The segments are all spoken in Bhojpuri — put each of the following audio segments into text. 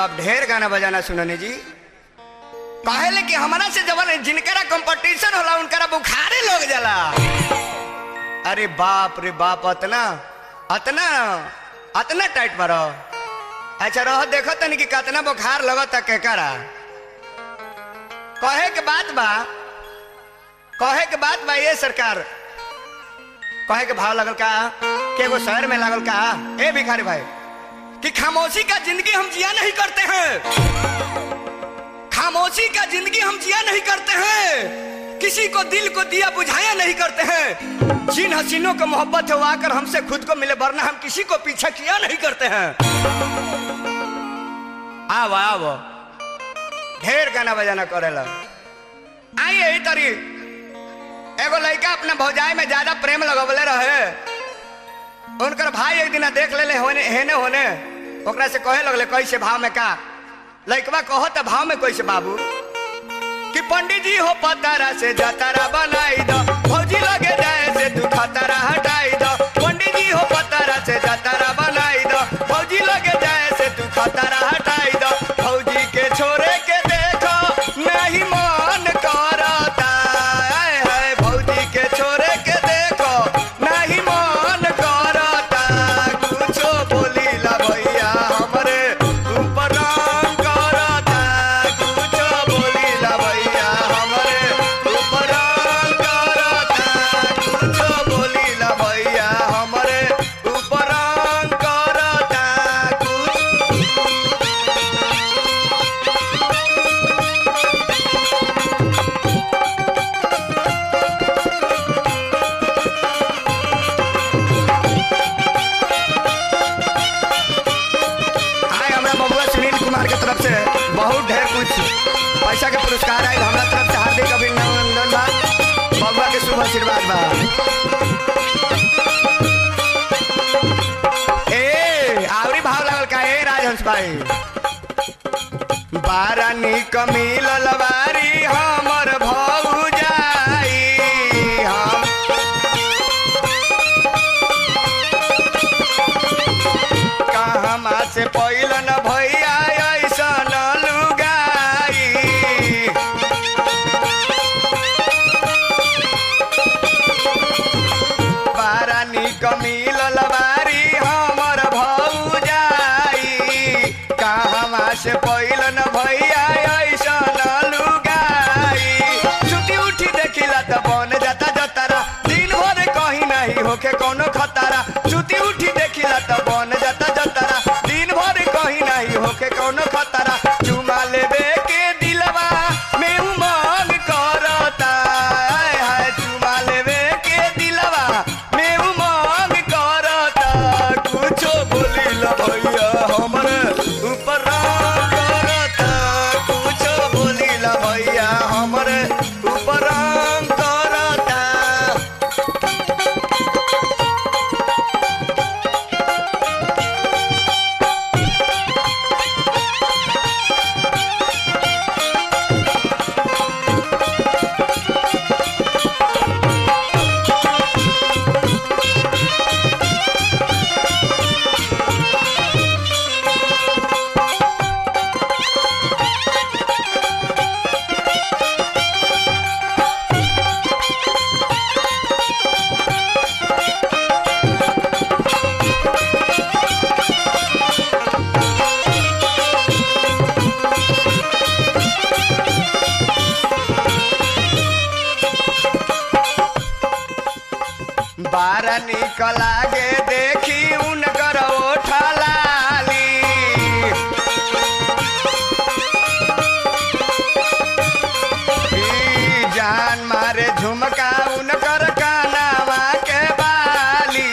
बाप ढेर गाना बजाना सुनने जी कहले कि हमारा से जबर जिनकरा कंपटीशन होला उनकरा बुखारे लोग जाला अरे बाप रे बाप अतना अतना अतना टाइट मारो अच्छा रह देखो तनी कि कितना बुखार लगता केकरा कहे के बात बा कहे के बात बा ये सरकार कहे के भाव लगल का के एगो शहर में लागल का ए भिखारी भाई कि खामोशी का जिंदगी हम जिया नहीं करते हैं खामोशी का जिंदगी हम जिया नहीं करते हैं किसी को दिल को दिया बुझाया नहीं करते हैं जिन हसीनों को मोहब्बत है वो आकर हमसे खुद को मिले वरना हम किसी को पीछा किया नहीं करते हैं आओ आओ ढेर गाना बजाना करेला आई यही तरी एगो लड़का अपने भौजाई में ज्यादा प्रेम लगवले रहे उनकर भाई एक दिन देख ले होने हेने होने ओकरा से कहे लगले कैसे भाव में का लड़कवा कहो तो भाव में कैसे बाबू कि पंडित जी हो पतारा से जतारा बनाई दो भौजी लगे जाए से तू खतरा हटाई दो पंडित जी हो पतारा से जतारा बनाई दो भौजी लगे जाए से तू खतरा हटाई दो भौजी के छोरे के देखो नहीं मन करता आए हाय भौजी के छोरे के देखो नहीं मन करता कुछो बोली ला भैया हमरे ऊपर रंग करता कुछो बोली ला भैया हमरे ऊपर रंग करता कुछो बोली ला भैया हमरे ऊपर रंग करता कुछ आए हमरा बबुआ सुनील कुमार के तरफ से बहुत ढेर कुछ पैसा के पुरस्कार आए हमरा तरफ से हार्दिक अभिनंदन बा बबुआ के शुभ आशीर्वाद बा ए आवरी भाव लागल का ए राजहंस भाई बारा निक मिलल बारी हमर भौजाई हम कहमा से पहिल न भैया ऐसन लुगाई बारा निक मिलल बारी हमर भौजाई कहमा से पहिल न भैया ऐसन लुगाई छुट्टी उठी देखिला त बन जाता जतारा दिन भर कहीं नहीं होके कोनो खतरा छुट्टी उठी देखिला त बन जाता जतारा दिन भर कहीं नहीं होके कोनो खतरा चुमा लेबे के दिलवा में उमंग करता आय हाय चुमा लेबे के दिलवा में उमंग करता कुछो बोली ला भैया हमरे ऊपर रंग करता कुछो बोली ला भैया हमरे ऊपर रंग करता बारा निक लागे देखी उनकर ओठा लाली ई जान मारे झुमका उनकर कानावा के बाली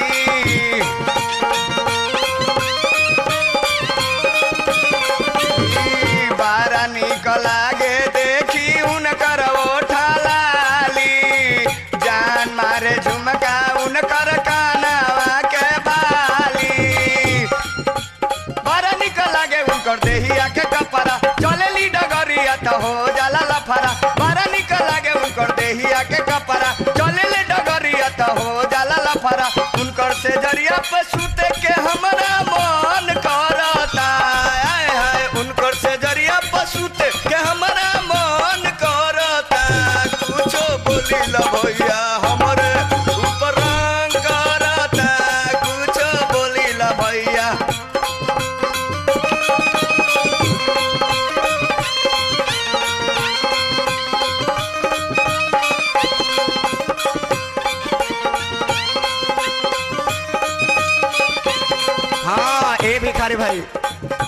ई बारा निक लागे देखी उनकर ओठा लाली जान मारे झुमका उनकर कानावा के बाली बड़ा निक लागे उनकर देहिया के कपड़ा चले ली डगरिया त हो जाला लफरा बड़ा निक लागे उनकर देहिया के कपड़ा चले ले डगरिया त हो जाला लफरा उनकर से जरिया पे सुते के हमरा मन करता आय हाय उनकर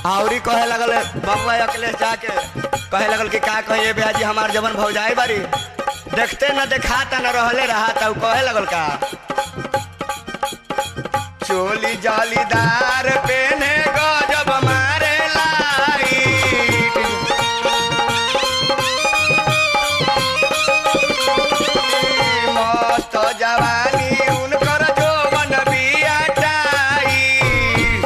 औरी कहे लगल बबुआ अखिलेश जाके कहे लगल कि का कहिए ब्याजी हमार जवन भौजाई बारी देखते न देखाता न रहले रहा उ कहे लगल का चोली जालीदार पेने गजब मारे लाइट मस्त जवानी उनकर जोवन बिया टाइट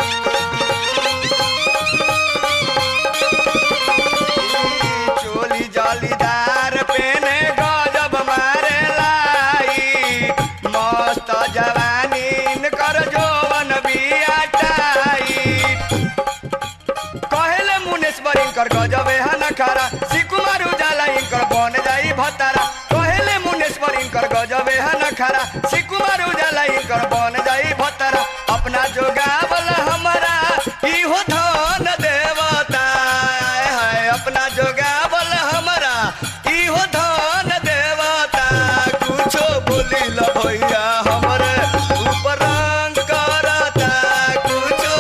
चोली जालीदार पेने गजब मारे लाई मस्त जवानी इनकर जोवन बिया टाइट कहेले मुनेश्वर इनकर गजब है नखारा सिकुमार उजाला इनकर बन जाई भतारा कहेले मुनेश्वर इनकर गजब है नखारा सिकुमार उजाला इनकर बन जाई भतारा अपना जोगावल हमारा इहो धन देवता आय हाय अपना जोगावल हमारा इहो धन देवता कुछो बोली ल भैया हमरे ऊपर रंग करता कुछो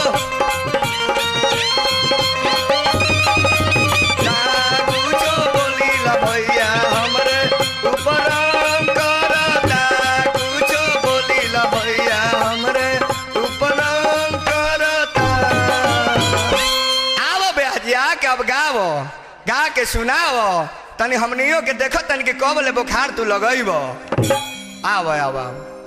कुछो बोलीला भैया हमरे ऊपर करता कुछो बोलीला भैया हमरे ऊपर करता आवो बेहजी आके अब गावो गा के सुनावो तनी हमनियो के देखो तनी के कब ले बुखार तू लगइबो आवो आवो आवो